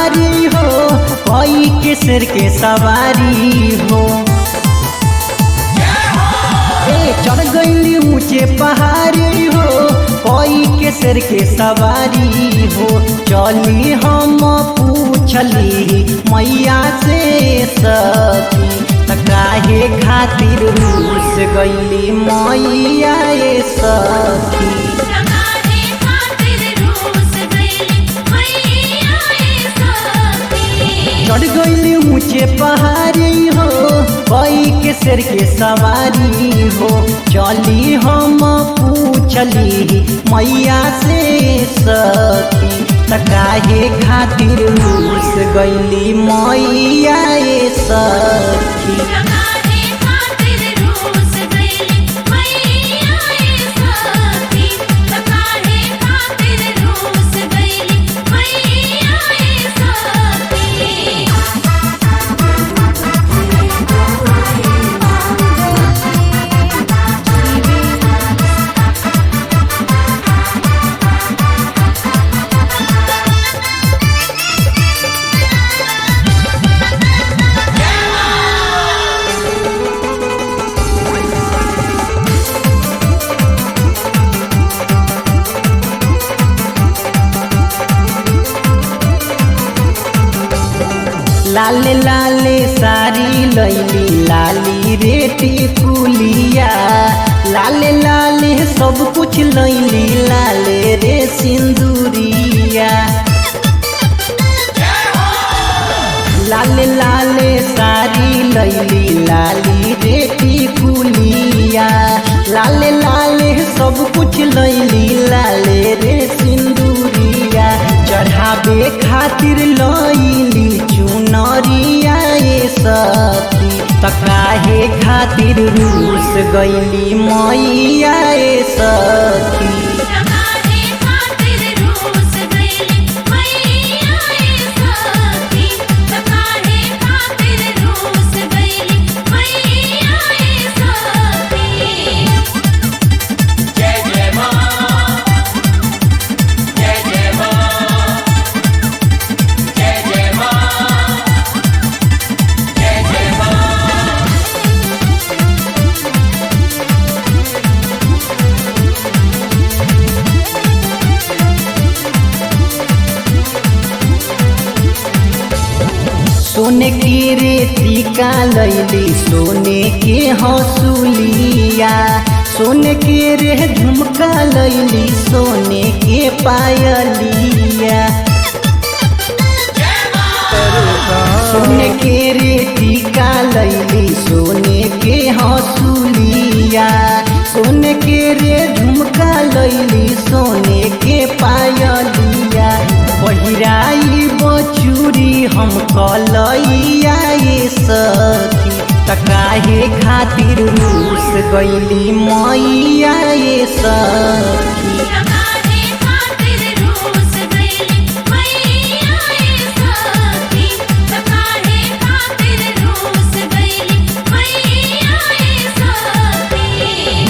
पहाड़ी हो कोई के सिर के सवारी हो ए चढ़ गईली ऊंचे पहाड़ी हो कोई के सिर के सवारी हो चली हम पूछली मैया से सखी त काहे खातिर रूस गईली मैया ए सखी लगाने खातिर रूस गईली मैया ए सखी चढ़ गईली ऊंचे पहाड़ी हो कोई के सिर के सवारी हो चली हम पूछली मैया से सखी त काहे खातिर रूस गईली मैया ए सखी लगाने खातिर रूस गईली मैया ए सखी लगाने खातिर रूस गईली मैया ए सखी लाले लाले सारी लैली लाली रेटी कुलिया लाले लाले सब कुछ लैली लाले रे सिंदूरिया लाले लाले सारी लैली लाली रेटी कुलिया लाले लाले सब कुछ लैली लाले रे सिंदूरिया चढ़ावे खातिर लैली चुनरिया ए सखी त काहे खातिर रूस गईली मैया ए सखी लगाने खातिर रूस गईली मैया ए सखी लगाने खातिर रूस गईली मैया ए सखी जय जय मां जय जय मां जय जय मां जय जय मां सोने के रेती का लैली सोने के हौसुलिया सोने के रे झुमका लैली सोने के पायलिया सोने के रेती का लैली सोने के हौसुलिया सोने के रे झुमका लैली सोने के पायलिया पहिराई बचूरी हम कलैया ये सखी त काहे खातिर रूस गईली मैया ये सखी लगाने खातिर रूस गईली मैया ए सखी लगाने खातिर रूस गईली मैया ए सखी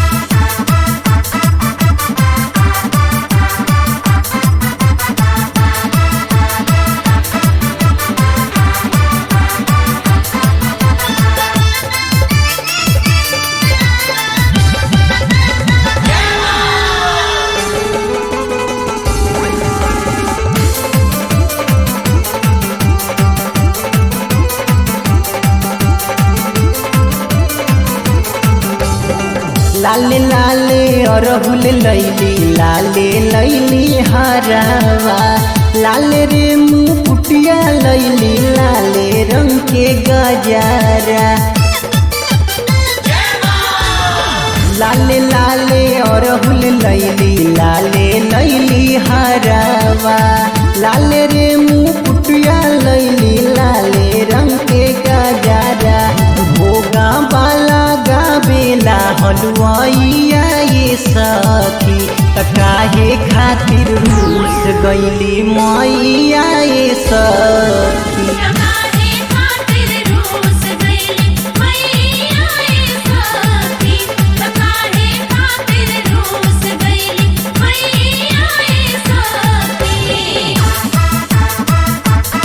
लाले लाले अरहुल लैली लाले लैली हरावा लाले रे मुकुटिया लैली लाले रंग के गजारा लाले लाले अरहुल लैली लाले लैली हरावा लाले रे मुकुटिया लैली लाले रंग के गजारा भोगा बाला गावेला हलुआइया ये सखी त काहे खातिर रूस गईली मैया ये सखी लगाने खातिर रूस गईली मैया ए सखी लगाने खातिर रूस गईली मैया ए सखी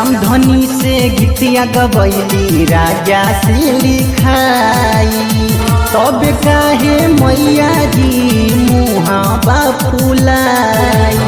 रामधनी से गीतिया गबैली राजा से लिखाई तब काहे मैया जी मुहा बापुलाई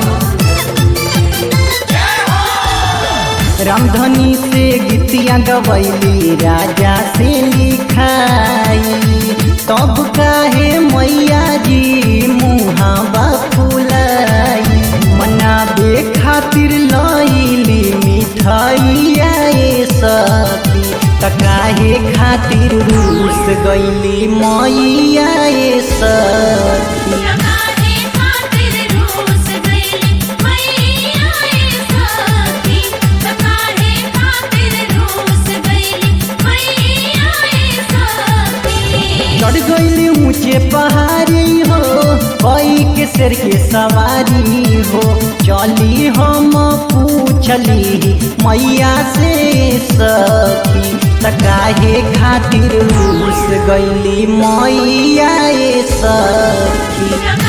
रामधनी से गीतिया गबैली राजा से लिखाई तब काहे मैया जी मुहा बापुलाई मनाबे खातिर लैली मिठाइया ए सखी त काहे खातिर रूस गैली मैया ए सखी काहे खातिर रूस गइली मैया ए सखी काहे खातिर रूस गइली मैया ए सखी चढ़ गईली ऊंचे पहाड़ी हो कोई के सिर के सवारी हो चली हम पूछली मैया से सखी त काहे खातिर रूस गईली मैया ए सखी